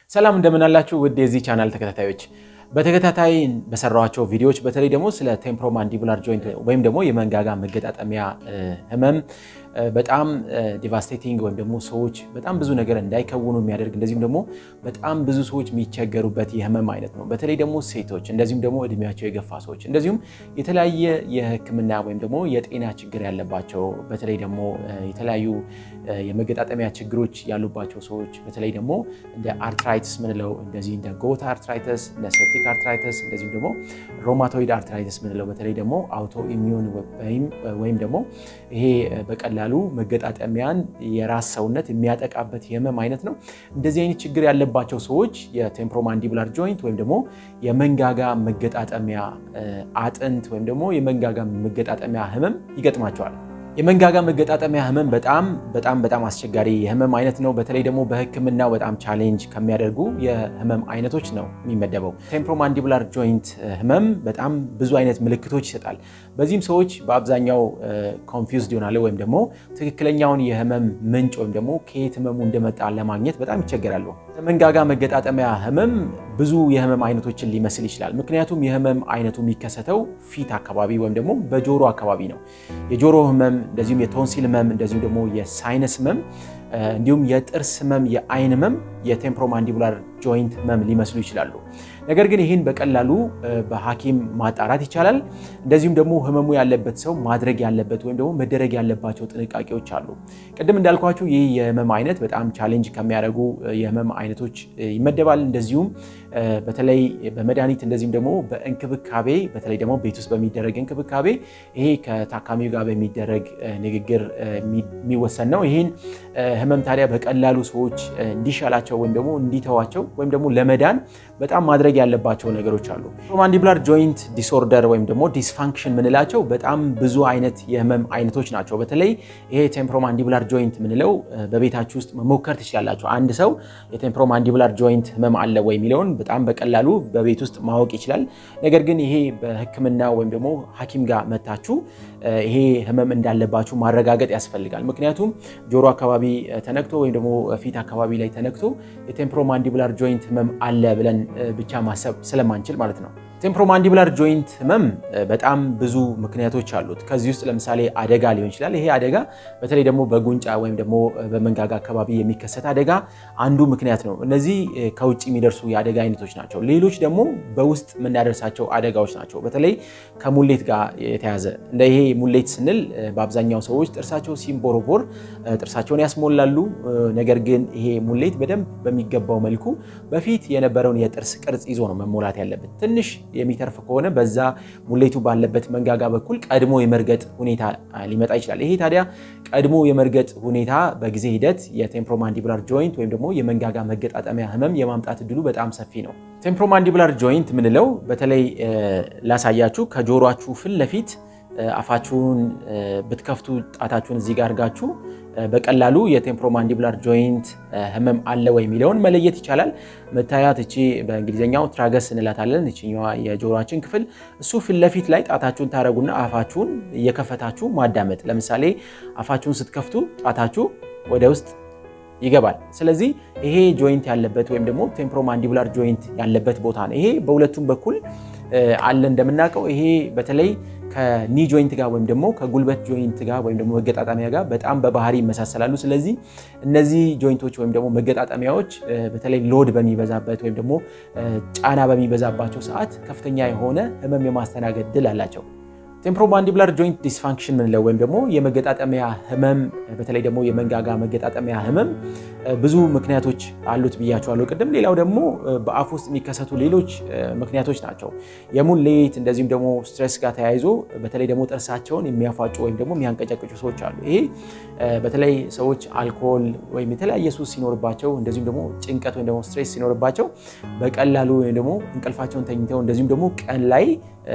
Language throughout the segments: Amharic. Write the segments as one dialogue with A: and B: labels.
A: ሰላም እንደምናላችሁ ውድ የዚህ ቻናል ተከታታዮች በተከታታይ በሰራኋቸው ቪዲዮዎች በተለይ ደግሞ ስለ ቴምፖሮማንዲቡላር ጆይንት ወይም ደግሞ የመንጋጋ መገጣጠሚያ ህመም በጣም ዲቫስቴቲንግ ወይም ደግሞ ሰዎች በጣም ብዙ ነገር እንዳይከውኑ የሚያደርግ እንደዚሁም ደግሞ በጣም ብዙ ሰዎች የሚቸገሩበት የህመም አይነት ነው። በተለይ ደግሞ ሴቶች እንደዚሁም ደግሞ እድሜያቸው የገፋ ሰዎች እንደዚሁም የተለያየ የህክምና ወይም ደግሞ የጤና ችግር ያለባቸው በተለይ ደግሞ የተለያዩ የመገጣጠሚያ ችግሮች ያሉባቸው ሰዎች በተለይ ደግሞ እንደ አርትራይትስ ምንለው እንደዚህ እንደ ጎታ አርትራይተስ እንደ ሴፕቲክ አርትራይተስ እንደዚሁም ደግሞ ሮማቶይድ አርትራይተስ ምንለው በተለይ ደግሞ አውቶ ኢሚዩን ወይም ደግሞ ይሄ በቀላሉ መገጣጠሚያን የራስ ሰውነት የሚያጠቃበት የህመም አይነት ነው። እንደዚህ አይነት ችግር ያለባቸው ሰዎች የቴምፖሮማንዲቡላር ጆይንት ወይም ደግሞ የመንጋጋ መገጣጠሚያ አጥንት ወይም ደግሞ የመንጋጋ መገጣጠሚያ ህመም ይገጥማቸዋል። የመንጋጋ መገጣጠሚያ ህመም በጣም በጣም በጣም አስቸጋሪ የህመም አይነት ነው። በተለይ ደግሞ በህክምናው በጣም ቻሌንጅ ከሚያደርጉ የህመም አይነቶች ነው የሚመደበው። ቴምፖሮማንዲቡላር ጆይንት ህመም በጣም ብዙ አይነት ምልክቶች ይሰጣል። በዚህም ሰዎች በአብዛኛው ኮንፊውዝድ ይሆናሉ ወይም ደግሞ ትክክለኛውን የህመም ምንጭ ወይም ደግሞ ከየት ህመሙ እንደመጣ ለማግኘት በጣም ይቸገራሉ። መንጋጋ መገጣጠሚያ ህመም ብዙ የህመም አይነቶችን ሊመስል ይችላል። ምክንያቱም የህመም አይነቱ የሚከሰተው ፊት አካባቢ ወይም ደግሞ በጆሮ አካባቢ ነው። የጆሮ ህመም እንደዚሁም የቶንሲል ህመም እንደዚሁም ደግሞ የሳይነስ ህመም እንዲሁም የጥርስ ህመም፣ የአይን ህመም የቴምፖሮማንዲቡላር ጆይንት ህመም ሊመስሉ ይችላሉ። ነገር ግን ይህን በቀላሉ በሐኪም ማጣራት ይቻላል። እንደዚሁም ደግሞ ህመሙ ያለበት ሰው ማድረግ ያለበት ወይም ደግሞ መደረግ ያለባቸው ጥንቃቄዎች አሉ። ቅድም እንዳልኳችሁ ይህ የህመም አይነት በጣም ቻሌንጅ ከሚያደርጉ የህመም አይነቶች ይመደባል። እንደዚሁም በተለይ በመድኃኒት እንደዚሁም ደግሞ በእንክብካቤ በተለይ ደግሞ ቤት ውስጥ በሚደረግ እንክብካቤ ይሄ ከታካሚው ጋር በሚደረግ ንግግር የሚወሰን ነው። ይህን ህመም ታዲያ በቀላሉ ሰዎች እንዲሻላቸው ወይም ደግሞ እንዲተዋቸው ወይም ደግሞ ለመዳን በጣም ማድረግ ያለባቸው ነገሮች አሉ። ቴምፖሮማንዲቡላር ጆይንት ዲስኦርደር ወይም ደግሞ ዲስፋንክሽን ምንላቸው በጣም ብዙ አይነት የህመም አይነቶች ናቸው። በተለይ ይሄ ቴምፖሮማንዲቡላር ጆይንት ምንለው በቤታችሁ ውስጥ መሞከር ትችላላችሁ። አንድ ሰው የቴምፖሮማንዲቡላር ጆይንት ህመም አለ ወይ የሚለውን በጣም በቀላሉ በቤት ውስጥ ማወቅ ይችላል። ነገር ግን ይሄ በህክምና ወይም ደግሞ ሐኪም ጋር መታችሁ ይሄ ህመም እንዳለባችሁ ማረጋገጥ ያስፈልጋል። ምክንያቱም ጆሮ አካባቢ ተነክቶ ወይም ደግሞ ፊት አካባቢ ላይ ተነክቶ የቴምፖሮማንዲቡላር ጆይንት ህመም አለ ብለን ብቻ ማሰብ ስለማንችል ማለት ነው። ቴምፖሮማንዲቡላር ጆይንት ህመም በጣም ብዙ ምክንያቶች አሉት። ከዚህ ውስጥ ለምሳሌ አደጋ ሊሆን ይችላል። ይሄ አደጋ በተለይ ደግሞ በጉንጫ ወይም ደግሞ በመንጋጋ አካባቢ የሚከሰት አደጋ አንዱ ምክንያት ነው። እነዚህ ከውጭ የሚደርሱ የአደጋ አይነቶች ናቸው። ሌሎች ደግሞ በውስጥ የምናደርሳቸው አደጋዎች ናቸው። በተለይ ከሙሌት ጋር የተያዘ እንደ ይሄ ሙሌት ስንል በአብዛኛው ሰዎች ጥርሳቸው ሲንቦረቦር ጥርሳቸውን ያስሞላሉ። ነገር ግን ይሄ ሙሌት በደንብ በሚገባው መልኩ በፊት የነበረውን የጥርስ ቅርጽ ይዞ ነው መሞላት ያለበት ትንሽ የሚተርፍ ከሆነ በዛ ሙሌቱ ባለበት መንጋጋ በኩል ቀድሞ የመርገጥ ሁኔታ ሊመጣ ይችላል። ይሄ ታዲያ ቀድሞ የመርገጥ ሁኔታ በጊዜ ሂደት የቴምፖሮማንዲቡላር ጆይንት ወይም ደግሞ የመንጋጋ መገጣጠሚያ ህመም የማምጣት እድሉ በጣም ሰፊ ነው። ቴምፖሮማንዲቡላር ጆይንት ምንለው በተለይ ላሳያችሁ ከጆሮችሁ ፊት ለፊት አፋችሁን ብትከፍቱ ጣታችሁን እዚህ ጋር አድርጋችሁ በቀላሉ የቴምፖሮማንዲቡላር ጆይንት ህመም አለ ወይ የሚለውን መለየት ይቻላል። መታያት እቺ በእንግሊዝኛው ትራገስ እንላታለን። እችኛዋ የጆሮችን ክፍል እሱ ፊት ለፊት ላይ ጣታችሁን ታረጉና አፋችሁን እየከፈታችሁ ማዳመጥ። ለምሳሌ አፋችሁን ስትከፍቱ ጣታችሁ ወደ ውስጥ ይገባል። ስለዚህ ይሄ ጆይንት ያለበት ወይም ደግሞ ቴምፖሮማንዲቡላር ጆይንት ያለበት ቦታ ነው። ይሄ በሁለቱም በኩል አለ እንደምናውቀው ይሄ በተለይ ከኒ ጆይንት ጋር ወይም ደግሞ ከጉልበት ጆይንት ጋር ወይም ደግሞ መገጣጠሚያ ጋር በጣም በባህሪ ይመሳሰላሉ። ስለዚህ እነዚህ ጆይንቶች ወይም ደግሞ መገጣጠሚያዎች በተለይ ሎድ በሚበዛበት ወይም ደግሞ ጫና በሚበዛባቸው ሰዓት ከፍተኛ የሆነ ህመም የማስተናገድ ድል አላቸው። ቴምፖሮማንዲቡላር ጆይንት ዲስፋንክሽን ምንለው ወይም ደግሞ የመገጣጠሚያ ህመም በተለይ ደግሞ የመንጋጋ መገጣጠሚያ ህመም ብዙ ምክንያቶች አሉት ብያቸዋለሁ ቅድም። ሌላው ደግሞ በአፍ ውስጥ የሚከሰቱ ሌሎች ምክንያቶች ናቸው። የሙሌት እንደዚሁም ደግሞ ስትሬስ ጋር ተያይዞ በተለይ ደግሞ ጥርሳቸውን የሚያፋጩ ወይም ደግሞ የሚያንቀጨቅጩ ሰዎች አሉ። ይሄ በተለይ ሰዎች አልኮል ወይም የተለያየ ሱስ ሲኖርባቸው እንደዚሁም ደግሞ ጭንቀት ወይም ደግሞ ስትሬስ ሲኖርባቸው በቀላሉ ወይም ደግሞ እንቅልፋቸውን ተኝተው እንደዚሁም ደግሞ ቀን ላይ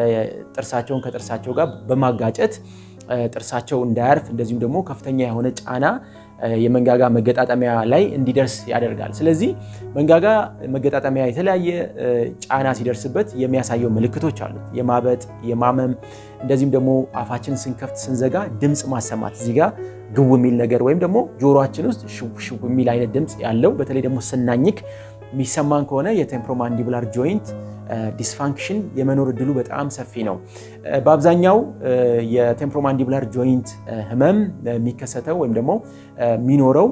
A: ጥርሳቸውን ከጥርሳቸው ጋር በማጋጨት ጥርሳቸው እንዳያርፍ እንደዚሁም ደግሞ ከፍተኛ የሆነ ጫና የመንጋጋ መገጣጠሚያ ላይ እንዲደርስ ያደርጋል። ስለዚህ መንጋጋ መገጣጠሚያ የተለያየ ጫና ሲደርስበት የሚያሳየው ምልክቶች አሉት። የማበጥ፣ የማመም እንደዚሁም ደግሞ አፋችን ስንከፍት ስንዘጋ ድምፅ ማሰማት እዚህ ጋር ግው የሚል ነገር ወይም ደግሞ ጆሮአችን ውስጥ ሽው ሽው የሚል አይነት ድምፅ ያለው በተለይ ደግሞ ስናኝክ የሚሰማን ከሆነ የቴምፕሮማንዲቡላር ጆይንት ዲስፋንክሽን የመኖር እድሉ በጣም ሰፊ ነው። በአብዛኛው የቴምፕሮማንዲቡላር ጆይንት ህመም የሚከሰተው ወይም ደግሞ የሚኖረው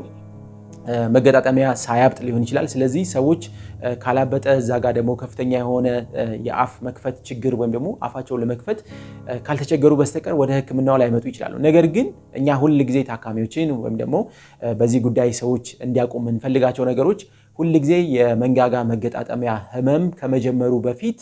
A: መገጣጠሚያ ሳያብጥ ሊሆን ይችላል። ስለዚህ ሰዎች ካላበጠ እዛ ጋር ደግሞ ከፍተኛ የሆነ የአፍ መክፈት ችግር ወይም ደግሞ አፋቸውን ለመክፈት ካልተቸገሩ በስተቀር ወደ ሕክምናው ላይመጡ ይችላሉ። ነገር ግን እኛ ሁል ጊዜ ታካሚዎችን ወይም ደግሞ በዚህ ጉዳይ ሰዎች እንዲያውቁ የምንፈልጋቸው ነገሮች ሁል ጊዜ የመንጋጋ መገጣጠሚያ ህመም ከመጀመሩ በፊት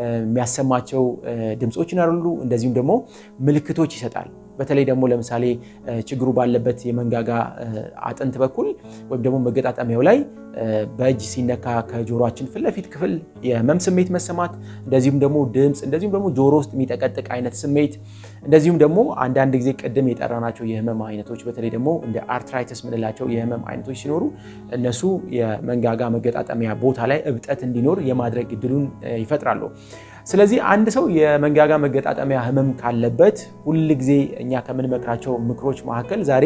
A: የሚያሰማቸው ድምፆች ይኖራሉ። እንደዚሁም ደግሞ ምልክቶች ይሰጣል። በተለይ ደግሞ ለምሳሌ ችግሩ ባለበት የመንጋጋ አጥንት በኩል ወይም ደግሞ መገጣጠሚያው ላይ በእጅ ሲነካ ከጆሮችን ፊት ለፊት ክፍል የህመም ስሜት መሰማት፣ እንደዚሁም ደግሞ ድምፅ፣ እንደዚሁም ደግሞ ጆሮ ውስጥ የሚጠቀጥቅ አይነት ስሜት፣ እንደዚሁም ደግሞ አንዳንድ ጊዜ ቅድም የጠራናቸው የህመም አይነቶች በተለይ ደግሞ እንደ አርትራይተስ ምንላቸው የህመም አይነቶች ሲኖሩ እነሱ የመንጋጋ መገጣጠሚያ ቦታ ላይ እብጠት እንዲኖር የማድረግ እድሉን ይፈጥራሉ። ስለዚህ አንድ ሰው የመንጋጋ መገጣጠሚያ ህመም ካለበት ሁል ጊዜ እኛ ከምንመክራቸው ምክሮች መካከል ዛሬ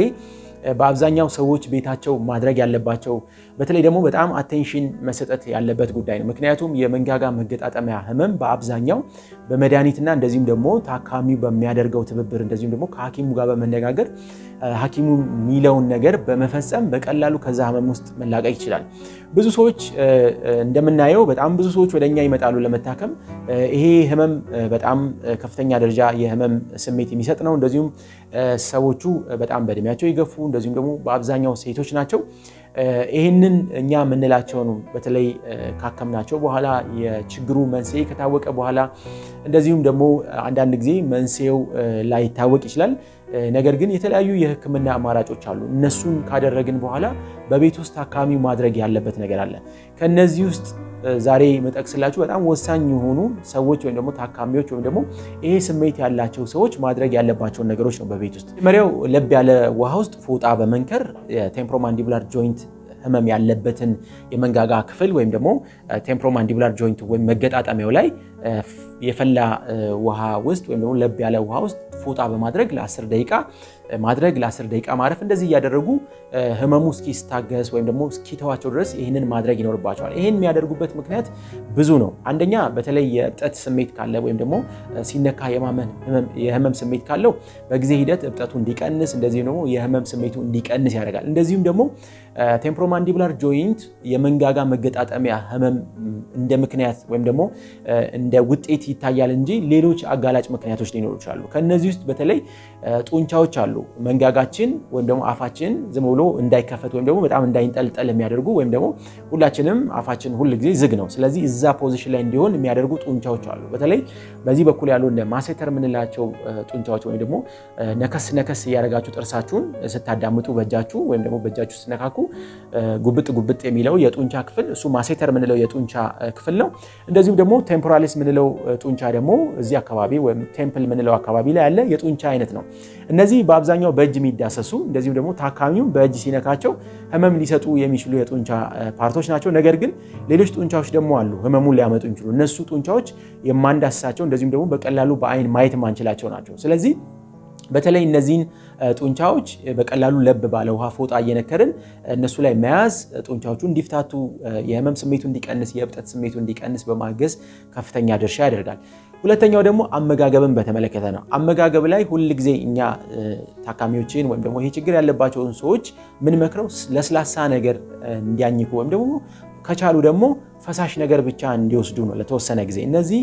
A: በአብዛኛው ሰዎች ቤታቸው ማድረግ ያለባቸው በተለይ ደግሞ በጣም አቴንሽን መሰጠት ያለበት ጉዳይ ነው። ምክንያቱም የመንጋጋ መገጣጠሚያ ህመም በአብዛኛው በመድኃኒትና እንደዚሁም ደግሞ ታካሚው በሚያደርገው ትብብር እንደዚሁም ደግሞ ከሐኪሙ ጋር በመነጋገር ሐኪሙ የሚለውን ነገር በመፈጸም በቀላሉ ከዛ ህመም ውስጥ መላቀቅ ይችላል። ብዙ ሰዎች እንደምናየው በጣም ብዙ ሰዎች ወደ እኛ ይመጣሉ ለመታከም። ይሄ ህመም በጣም ከፍተኛ ደረጃ የህመም ስሜት የሚሰጥ ነው። እንደዚሁም ሰዎቹ በጣም በእድሜያቸው የገፉ እንደዚሁም ደግሞ በአብዛኛው ሴቶች ናቸው። ይህንን እኛ የምንላቸውን በተለይ ካከምናቸው በኋላ የችግሩ መንስኤ ከታወቀ በኋላ እንደዚሁም ደግሞ አንዳንድ ጊዜ መንስኤው ላይታወቅ ይችላል። ነገር ግን የተለያዩ የህክምና አማራጮች አሉ። እነሱን ካደረግን በኋላ በቤት ውስጥ ታካሚው ማድረግ ያለበት ነገር አለ። ከነዚህ ውስጥ ዛሬ መጠቅስላችሁ በጣም ወሳኝ የሆኑ ሰዎች ወይም ደግሞ ታካሚዎች ወይም ደግሞ ይሄ ስሜት ያላቸው ሰዎች ማድረግ ያለባቸውን ነገሮች ነው በቤት ውስጥ። መጀመሪያው ለብ ያለ ውሃ ውስጥ ፎጣ በመንከር የቴምፕሮማንዲቡላር ጆይንት ህመም ያለበትን የመንጋጋ ክፍል ወይም ደግሞ ቴምፕሮማንዲቡላር ጆይንት ወይም መገጣጠሚያው ላይ የፈላ ውሃ ውስጥ ወይም ደግሞ ለብ ያለ ውሃ ውስጥ ፎጣ በማድረግ ለ10 ደቂቃ ማድረግ ለ10 ደቂቃ ማረፍ እንደዚህ እያደረጉ ህመሙ እስኪስታገስ ወይም ደግሞ እስኪተዋቸው ድረስ ይህንን ማድረግ ይኖርባቸዋል። ይህን የሚያደርጉበት ምክንያት ብዙ ነው። አንደኛ በተለይ የእብጠት ስሜት ካለ ወይም ደግሞ ሲነካ የህመም ስሜት ካለው በጊዜ ሂደት እብጠቱ እንዲቀንስ እንደዚሁም ደግሞ የህመም ስሜቱ እንዲቀንስ ያደርጋል። እንደዚሁም ደግሞ ቴምፕሮማንዲቡላር ጆይንት የመንጋጋ መገጣጠሚያ ህመም እንደ ምክንያት ወይም ደግሞ እንደ ውጤት ይታያል እንጂ ሌሎች አጋላጭ ምክንያቶች ሊኖሩ ይችላሉ። ከእነዚህ ውስጥ በተለይ ጡንቻዎች አሉ። መንጋጋችን ወይም ደግሞ አፋችን ዝም ብሎ እንዳይከፈት ወይም ደግሞ በጣም እንዳይንጠልጠል የሚያደርጉ ወይም ደግሞ ሁላችንም አፋችን ሁል ጊዜ ዝግ ነው። ስለዚህ እዛ ፖዚሽን ላይ እንዲሆን የሚያደርጉ ጡንቻዎች አሉ። በተለይ በዚህ በኩል ያሉ እንደ ማሴተር የምንላቸው ጡንቻዎች ወይም ደግሞ ነከስ ነከስ እያደረጋችሁ ጥርሳችሁን ስታዳምጡ በእጃችሁ ወይም ደግሞ በእጃችሁ ስትነካኩ ጉብጥ ጉብጥ የሚለው የጡንቻ ክፍል እሱ ማሴተር የምንለው የጡንቻ ክፍል ነው። እንደዚሁም ደግሞ ቴምፖራሊስ የምንለው ጡንቻ ደግሞ እዚህ አካባቢ ወይም ቴምፕል የምንለው አካባቢ ላይ ያለ የጡንቻ አይነት ነው። እነዚህ በአብዛኛው በእጅ የሚዳሰሱ እንደዚሁም ደግሞ ታካሚው በእጅ ሲነካቸው ህመም ሊሰጡ የሚችሉ የጡንቻ ፓርቶች ናቸው። ነገር ግን ሌሎች ጡንቻዎች ደግሞ አሉ ህመሙን ሊያመጡ የሚችሉ እነሱ ጡንቻዎች የማንዳስሳቸው እንደዚሁም ደግሞ በቀላሉ በአይን ማየት የማንችላቸው ናቸው። ስለዚህ በተለይ እነዚህን ጡንቻዎች በቀላሉ ለብ ባለ ውሃ ፎጣ እየነከርን እነሱ ላይ መያዝ ጡንቻዎቹ እንዲፍታቱ፣ የህመም ስሜቱ እንዲቀንስ፣ የእብጠት ስሜቱ እንዲቀንስ በማገዝ ከፍተኛ ድርሻ ያደርጋል። ሁለተኛው ደግሞ አመጋገብን በተመለከተ ነው። አመጋገብ ላይ ሁል ጊዜ እኛ ታካሚዎችን ወይም ደግሞ ይሄ ችግር ያለባቸውን ሰዎች ምንመክረው ለስላሳ ነገር እንዲያኝኩ ወይም ደግሞ ከቻሉ ደግሞ ፈሳሽ ነገር ብቻ እንዲወስዱ ነው ለተወሰነ ጊዜ። እነዚህ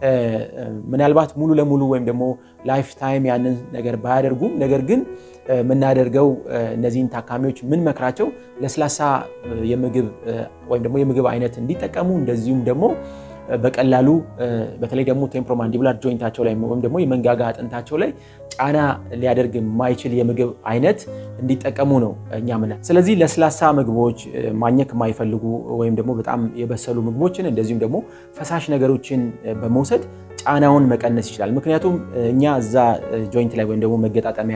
A: ምናልባት ሙሉ ለሙሉ ወይም ደግሞ ላይፍ ታይም ያንን ነገር ባያደርጉም፣ ነገር ግን የምናደርገው እነዚህን ታካሚዎች ምን መክራቸው ለስላሳ የምግብ ወይም ደግሞ የምግብ አይነት እንዲጠቀሙ እንደዚሁም ደግሞ በቀላሉ በተለይ ደግሞ ቴምፕሮማንዲቡላር ጆይንታቸው ላይ ወይም ደግሞ የመንጋጋ አጥንታቸው ላይ ጫና ሊያደርግ የማይችል የምግብ አይነት እንዲጠቀሙ ነው እኛ ምና ስለዚህ ለስላሳ ምግቦች ማኘክ የማይፈልጉ ወይም ደግሞ በጣም የበሰሉ ምግቦችን እንደዚሁም ደግሞ ፈሳሽ ነገሮችን በመውሰድ ጫናውን መቀነስ ይችላል። ምክንያቱም እኛ እዛ ጆይንት ላይ ወይም ደግሞ መገጣጠሚያ ላይ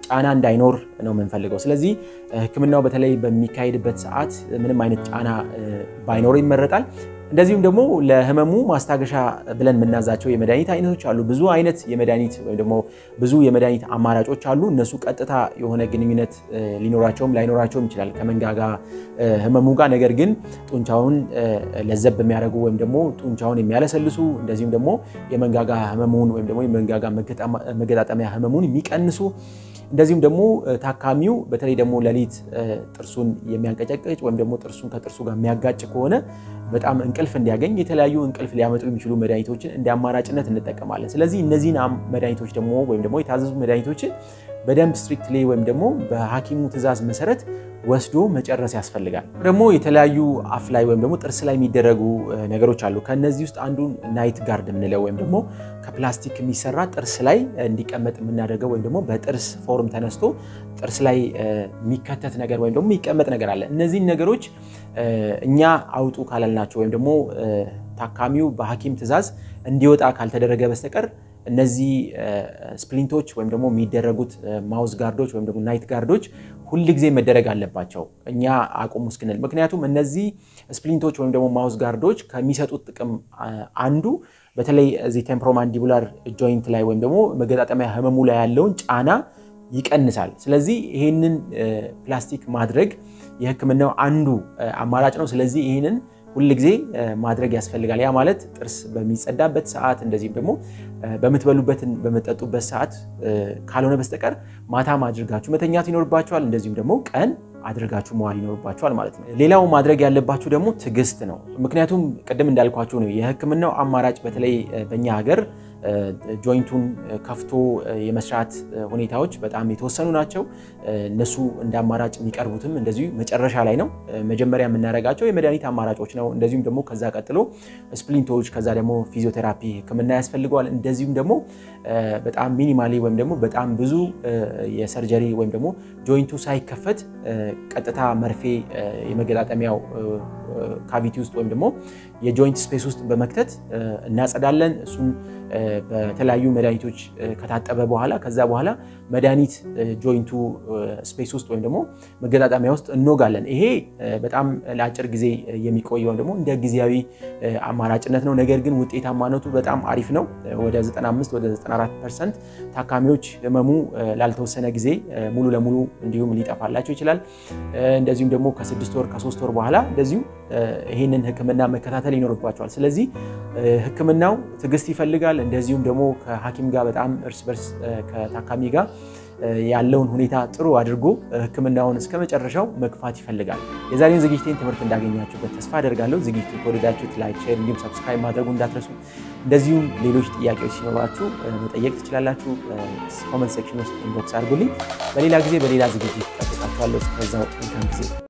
A: ጫና እንዳይኖር ነው የምንፈልገው። ስለዚህ ሕክምናው በተለይ በሚካሄድበት ሰዓት ምንም አይነት ጫና ባይኖር ይመረጣል። እንደዚሁም ደግሞ ለህመሙ ማስታገሻ ብለን የምናዛቸው የመድኃኒት አይነቶች አሉ። ብዙ አይነት የመድኃኒት ወይም ደግሞ ብዙ የመድኃኒት አማራጮች አሉ። እነሱ ቀጥታ የሆነ ግንኙነት ሊኖራቸውም ላይኖራቸውም ይችላል ከመንጋጋ ህመሙ ጋር። ነገር ግን ጡንቻውን ለዘብ የሚያደርጉ ወይም ደግሞ ጡንቻውን የሚያለሰልሱ እንደዚሁም ደግሞ የመንጋጋ ህመሙን ወይም ደግሞ የመንጋጋ መገጣጠሚያ ህመሙን የሚቀንሱ እንደዚሁም ደግሞ ታካሚው በተለይ ደግሞ ሌሊት ጥርሱን የሚያንቀጨቅጭ ወይም ደግሞ ጥርሱን ከጥርሱ ጋር የሚያጋጭ ከሆነ በጣም እንቅልፍ እንዲያገኝ የተለያዩ እንቅልፍ ሊያመጡ የሚችሉ መድኃኒቶችን እንደ አማራጭነት እንጠቀማለን። ስለዚህ እነዚህን መድኃኒቶች ደግሞ ወይም ደግሞ የታዘዙ መድኃኒቶችን በደንብ ስትሪክትሊ ወይም ደግሞ በሐኪሙ ትዕዛዝ መሰረት ወስዶ መጨረስ ያስፈልጋል። ደግሞ የተለያዩ አፍ ላይ ወይም ደግሞ ጥርስ ላይ የሚደረጉ ነገሮች አሉ። ከነዚህ ውስጥ አንዱን ናይት ጋርድ የምንለው ወይም ደግሞ ከፕላስቲክ የሚሰራ ጥርስ ላይ እንዲቀመጥ የምናደርገው ወይም ደግሞ በጥርስ ፎርም ተነስቶ ጥርስ ላይ የሚከተት ነገር ወይም ደግሞ የሚቀመጥ ነገር አለ። እነዚህን ነገሮች እኛ አውጡ ካላልናቸው ወይም ደግሞ ታካሚው በሐኪም ትዕዛዝ እንዲወጣ ካልተደረገ በስተቀር እነዚህ ስፕሊንቶች ወይም ደግሞ የሚደረጉት ማውዝ ጋርዶች ወይም ደግሞ ናይት ጋርዶች ሁል ጊዜ መደረግ አለባቸው እኛ አቁሙ እስክንል። ምክንያቱም እነዚህ ስፕሊንቶች ወይም ደግሞ ማውዝ ጋርዶች ከሚሰጡት ጥቅም አንዱ በተለይ እዚህ ቴምፖሮማንዲቡላር ጆይንት ላይ ወይም ደግሞ መገጣጠሚያ ህመሙ ላይ ያለውን ጫና ይቀንሳል። ስለዚህ ይህንን ፕላስቲክ ማድረግ የህክምናው አንዱ አማራጭ ነው። ስለዚህ ይህንን ሁል ጊዜ ማድረግ ያስፈልጋል። ያ ማለት ጥርስ በሚጸዳበት ሰዓት እንደዚህም ደግሞ በምትበሉበት በምጠጡበት ሰዓት ካልሆነ በስተቀር ማታም አድርጋችሁ መተኛት ይኖርባችኋል። እንደዚሁም ደግሞ ቀን አድርጋችሁ መዋል ይኖርባችኋል ማለት ነው። ሌላው ማድረግ ያለባችሁ ደግሞ ትዕግስት ነው። ምክንያቱም ቅድም እንዳልኳችሁ ነው የህክምናው አማራጭ በተለይ በእኛ ሀገር ጆይንቱን ከፍቶ የመስራት ሁኔታዎች በጣም የተወሰኑ ናቸው። እነሱ እንደ አማራጭ የሚቀርቡትም እንደዚሁ መጨረሻ ላይ ነው። መጀመሪያ የምናደርጋቸው የመድኃኒት አማራጮች ነው። እንደዚሁም ደግሞ ከዛ ቀጥሎ ስፕሊንቶች፣ ከዛ ደግሞ ፊዚዮቴራፒ ህክምና ያስፈልገዋል። እንደዚሁም ደግሞ በጣም ሚኒማሊ ወይም ደግሞ በጣም ብዙ የሰርጀሪ ወይም ደግሞ ጆይንቱ ሳይከፈት ቀጥታ መርፌ የመገጣጠሚያው ካቪቲ ውስጥ ወይም ደግሞ የጆይንት ስፔስ ውስጥ በመክተት እናጸዳለን። እሱን በተለያዩ መድኃኒቶች ከታጠበ በኋላ ከዛ በኋላ መድኃኒት ጆይንቱ ስፔስ ውስጥ ወይም ደግሞ መገጣጠሚያ ውስጥ እንወጋለን። ይሄ በጣም ለአጭር ጊዜ የሚቆይ ወይም ደግሞ እንደ ጊዜያዊ አማራጭነት ነው። ነገር ግን ውጤታማነቱ በጣም አሪፍ ነው። ወደ 95 ወደ 94 ፐርሰንት ታካሚዎች ህመሙ ላልተወሰነ ጊዜ ሙሉ ለሙሉ እንዲሁም ሊጠፋላቸው ይችላል። እንደዚሁም ደግሞ ከስድስት ወር ከሶስት ወር በኋላ እንደዚሁ ይህንን ህክምና መከታተል ይኖርባቸዋል። ስለዚህ ህክምናው ትዕግስት ይፈልጋል። እንደዚሁም ደግሞ ከሐኪም ጋር በጣም እርስ በርስ ከታካሚ ጋር ያለውን ሁኔታ ጥሩ አድርጎ ህክምናውን እስከ መጨረሻው መግፋት ይፈልጋል። የዛሬውን ዝግጅቴን ትምህርት እንዳገኛችሁበት ተስፋ አደርጋለሁ። ዝግጅቱ ከወደዳችሁት ላይክ፣ ሼር እንዲሁም ሰብስክራይብ ማድረጉ እንዳትረሱ። እንደዚሁም ሌሎች ጥያቄዎች ሲኖራችሁ መጠየቅ ትችላላችሁ። ኮመንት ሴክሽን ውስጥ ኢንቦክስ አድርጉልኝ። በሌላ ጊዜ በሌላ ዝግጅት ጠብቃችኋለሁ። እስከዛው መልካም ጊዜ